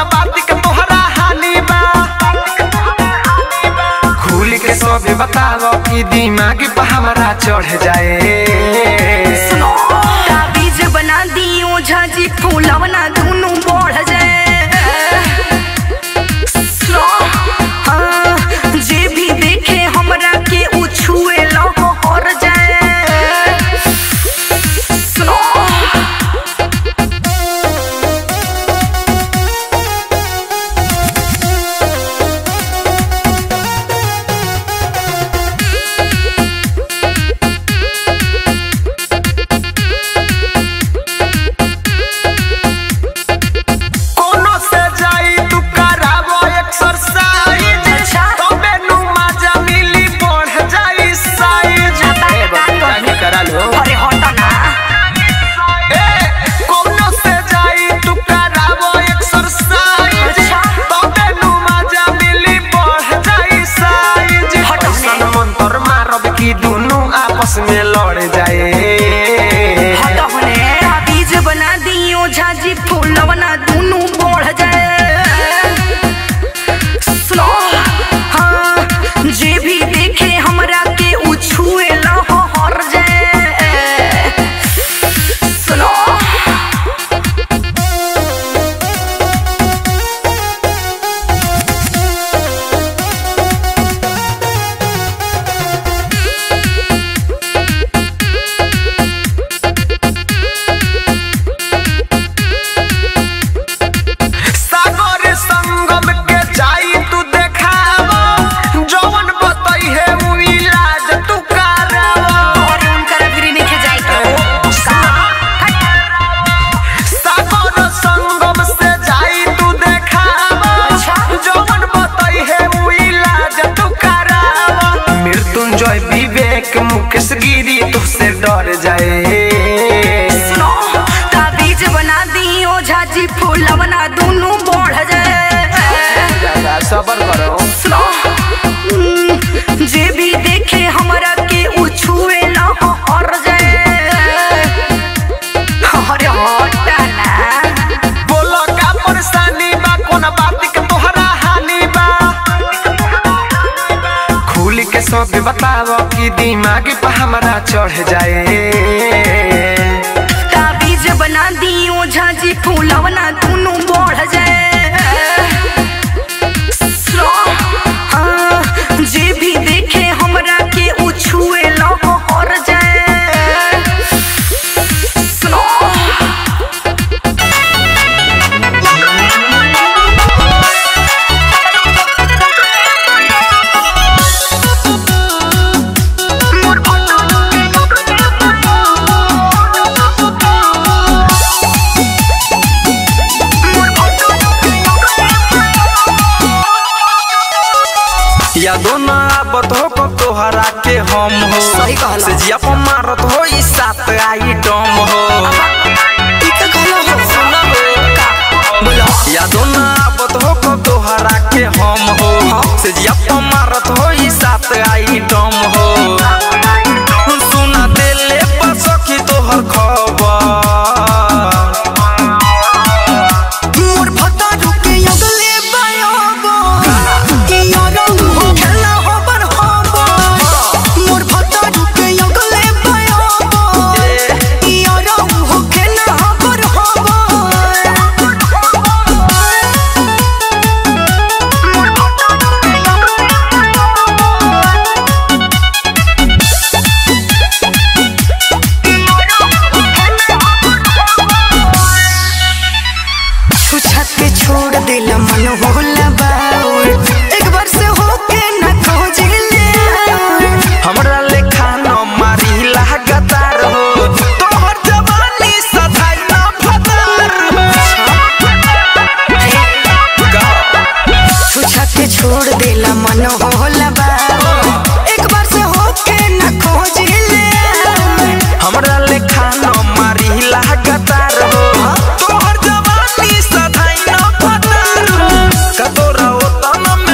बात के तोहरा हानि बा खुल के सब बताओ कि दिमाग पे हमरा चढ़ जाए ताबीज बना दियो झाजी फूलवना दुनु बढ़ जाए सुनो, हाँ, जे भी देखे हमरा के उ छुए लहो और जाए सुनो कोनो से जाई तू करावो एक्सरसाइज अच्छा। तबे नु मजा मिली बढ़ जाई साइज ए बबीता ही करा लो अरे हटो ना ए कोनो से जाई तू करावो एक्सरसाइज अच्छा। तबे नु मजा मिली बढ़ जाई साइज हटो ने। ऐसन मंत्र मारब कि दुनु आपस में लड़ जाए हटो ने ताबीज बना दियो झाजी फूलवना दुनु बढ़ जाए सुनो हाँ जे भी देखे हमरा के उ छुए लहो हर जाए सुनो सागर संगम के जाई तू देखावा जवन बतई है उ इलाज तू करावा और उनकर अग्री नहीं जाए तो सागर संगम से जाई तू देखावा अच्छा। जवन बतई है उ इलाज तू करावा मृत्युंजय विवेक मुकेश गिरी तुझसे डर जाए सुनो ताबीज बना दियो झाजी फूलवना दुनु बढ़ जाए सबर करो सुनो हम्म, जे भी देखे हमरा के उ छुए न हो और जाए अरे हटा ना बोलो का परेशानी बा कोन बात के तोहरा हानि बा खुल के सब बताओ कि दिमाग पे हमरा चढ़ जाए ताबीज बना दियो झाजी फूलवना दुनु बढ़ जाए सुनो, हाँ, जे भी देखे हमरा के उ छुए न हो और जाए सुनो यादो ना आबत हो को तोहरा के हम हो सही कहला। से जिया पर मारत हो ई सात आइटम हो सुना हो यादो ना आबत हो को तोहरा के हम हो से जिया पर मारत हो ई सात आइटम हो सुना देले पर सखी तोहर खबर मोर भतारू के अगले बयाबो कि यारो हो खेला हो बर होबो मोर भतारू के अगले बयाबो कि यारो हो खेला हो बर होबो मोर भतारू के अगले छुछा के छोड़ दिल मन होला बाउर एक बार से होके न खोज ले हमरा लेखा न मारी लागतार हो तोहर जवानी सधाई न फतार हो छुछा के छोड़ दिल मन होला बाउर एक बार से होके न खोज ले हमरा लेखा न मारी लागतार हो तोहर जवानी सधाई न फतार हो कतोरा ओतन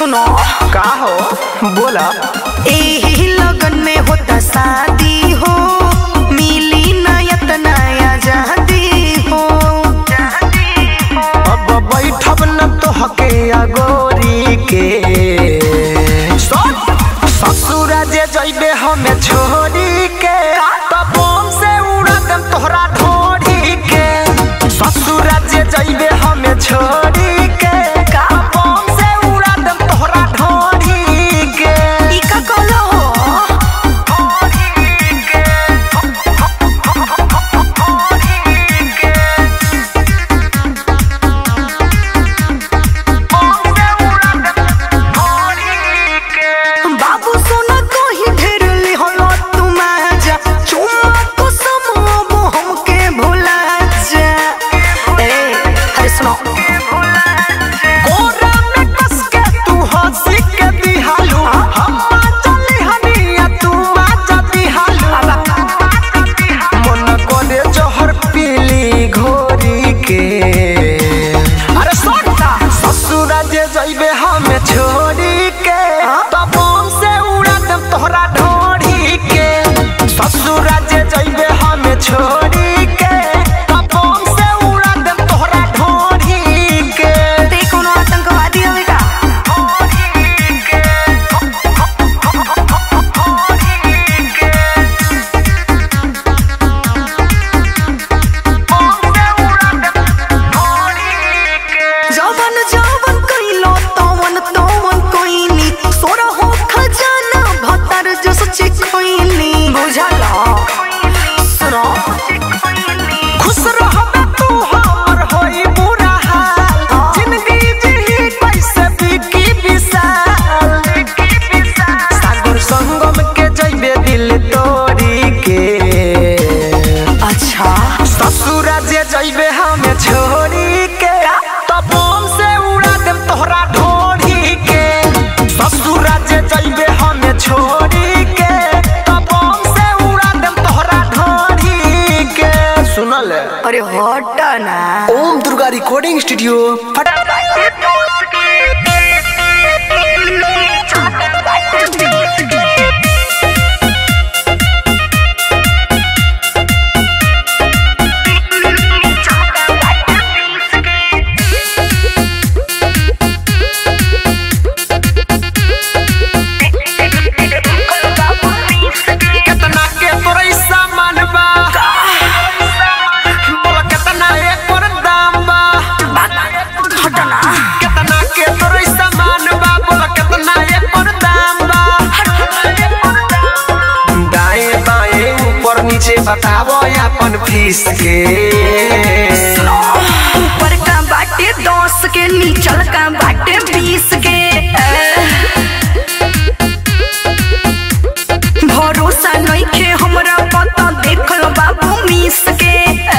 सुनो का हो बोला एही लगन में होता शादी हो मिली नयत नया जहदी हो अब बैठब न तो हके अगोरी के ससुर जे जइबे हमें छोड़ी के तब बम से उड़ा देम तोहरा ढोरी के ससुर जे जइबे हमें छोड़ी के तब बम से उड़ा देम तोहरा ढोरी के ई का कहलो हो बाबू सोना कहीं ढेर लिहलो तुम आजा चुम्मा को समूह हमके भुला जा ए अरे सुनो कोरा में कस के तू हंसी के दिहालू हम चली हनिया तू आजा दिहालू मन करे जहर पीली घोरी के अरे सोटा ससुर जे जइबे हमें छोड़ी के तब बम से उड़ा देम तोहरा ढोरी के ससुर जे जइबे हमें छोड़ी के तब बम से उड़ा देम तोहरा ढोरी के ते कोनो आतंकवादी हवे का जवन जवन कइलो तवन तवन कइनी सोरा हो खजाना भतर जो सच्ची खोइनी बुझल सुनो खुश रहबे तू हमर होई बुरा हाल जिंदगी जी कैसे बिकी विशाल सागर संगम के जइबे दिल तोड़ी के अच्छा ससुर जे जइबे हमें छोड़ी के तब बम से उड़ा देम तोहरा ढोरी के ससुर जे जइबे हमें छोड़ी के तब बम से उड़ा देम तोहरा ढोरी के सुनल है अरे हट ना ओम दुर्गा रिकॉर्डिंग स्टूडियो केतना के तोरे सामान बा बोला केतना एकर दाम बा हटना केतना के तोरे सामान बा बोला केतना एकर दाम बा दाएं बाएं ऊपर नीचे बतावो अपन फीस के ऊपर का बाटे दस के नीचल का बाटे बीस के भरोसा नइखे हमरा पता देखल बाबू मिस के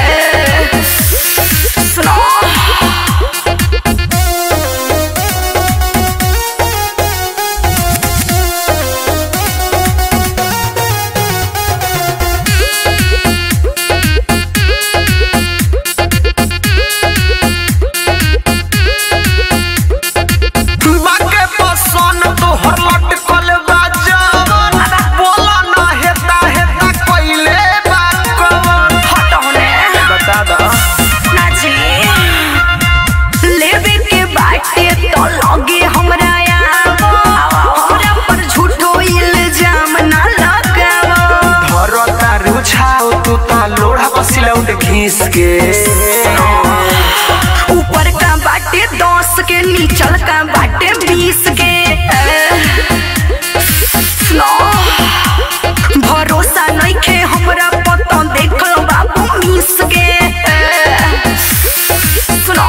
सुनो बाके पसंद तोहर लटकल बा जवन बोला ना हेता हेता कइले बा कवन हट होने बता दा नाची लेवे के बाटे तो लगे हमरा आवो हमरा पर झूठो इल्जाम ना लगावो भरता रुछाओ तू ता लोढ़ा बसिलौट घीस के ऊपर का बाटे दस के नीचल का बाटे बीस के सुनो भरोसा नइखे हमरा पता देखल बाबू मिस के सुनो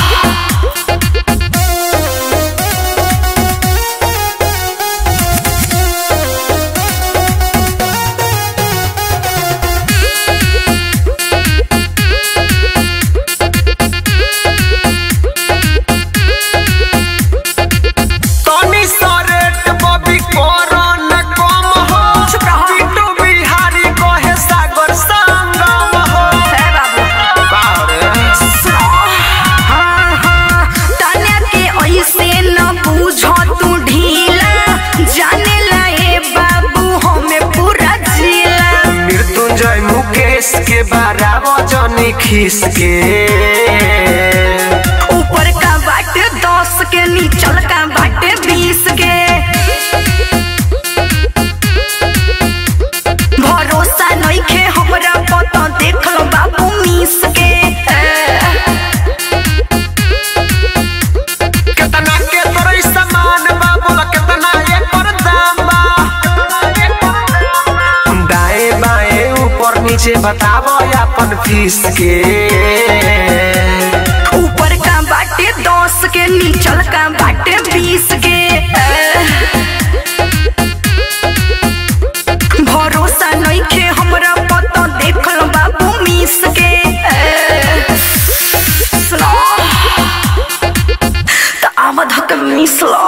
तनी सरेट बबी कोरोन कम हो चुप रहो। बिट्टू बिहारी कहे के बारह जनी खीस के ऊपर का बाटे दस के नीचल का बाटे बीस के भरोसा नइखे हमरा पता देख लो बाबू मीस के कितना के तोरे सामान बा बोला कितना एकर दाम बा दाएं बाएं ऊपर नीचे बतावो अपन फीस के ऊपर का बाटे दस के नीचल का बाटे बीस के भरोसा नइखे हमरा पता देख लो बाबू मीस के सुनो त आमद हक मिसलो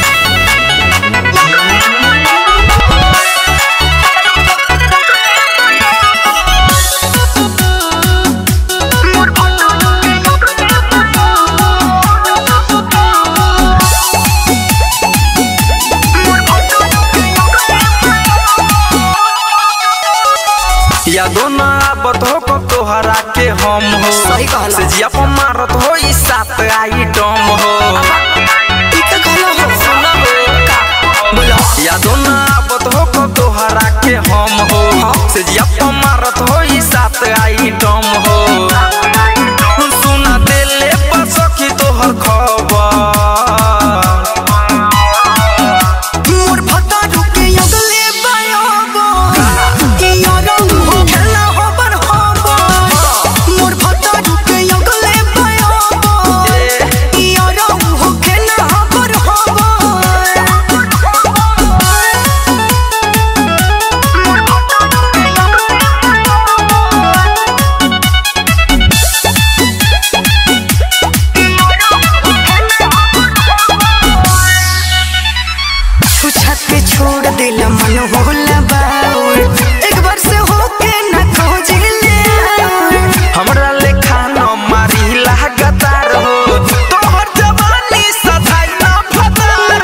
यादो ना आवत हो कब तोहरा के हम हो सही कहला। से जिया पर मारत हो ई सात आइटम हो सुना हो यादो ना आवत हो कब तोहरा के हम हो से जिया पर मारत हो ई सात आइटम हो सुना देले पर सखी तोहर खबर मोर भत्ता रुके अगले बयाबो ई यारौ हो खेला होबर होबो मोर भत्ता रुके अगले बयाबो ई यारौ हो खेला होबर होबो मोर भत्ता रुके अगले छुछत पे छोड़ दिल मन होला बाउल एक बार से होके न खोज ले हमरा लेखा न मारी लागतार हो तोहर जवानी सधाई न फतार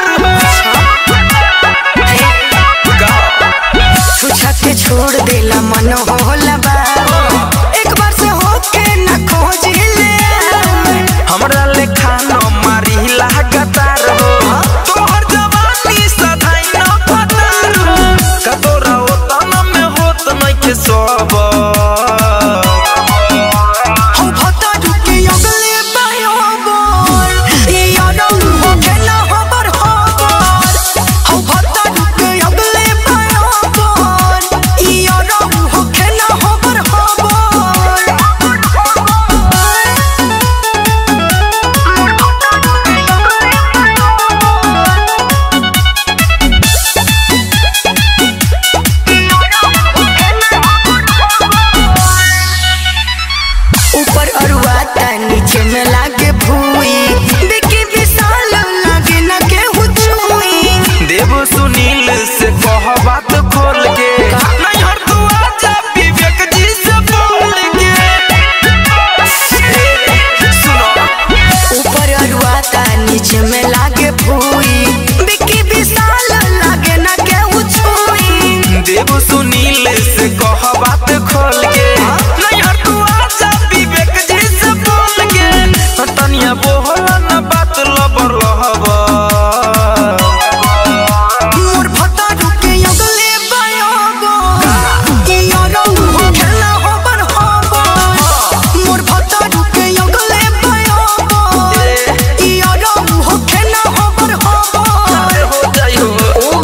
छुछत पे छोड़ दिल मन होला बाउल एक बार से होके न खोज ले हमरा लेखा न मारी लागतार हो तोहर जवानी सधाई न फतार कतोरा ओतन में होत नइखे सब हो भत्ता रुके अगले बयाबोल ई यारौ हो खेला होबर होबर हो भत्ता रुके अगले बयाबोल ई यारौ हो खेला होबर ऊपर अरुआ ता नीचे में लागे भूई बिकी विशाल लागे न के हुचुई देव सुनील से कह बात खोल के नहीं हर तू आजा विवेक जी से बोल के सुनो ऊपर अरुआ ता नीचे में लागे भूई बिकी विशाल लागे न के हुचुई देव सुनील से कह बात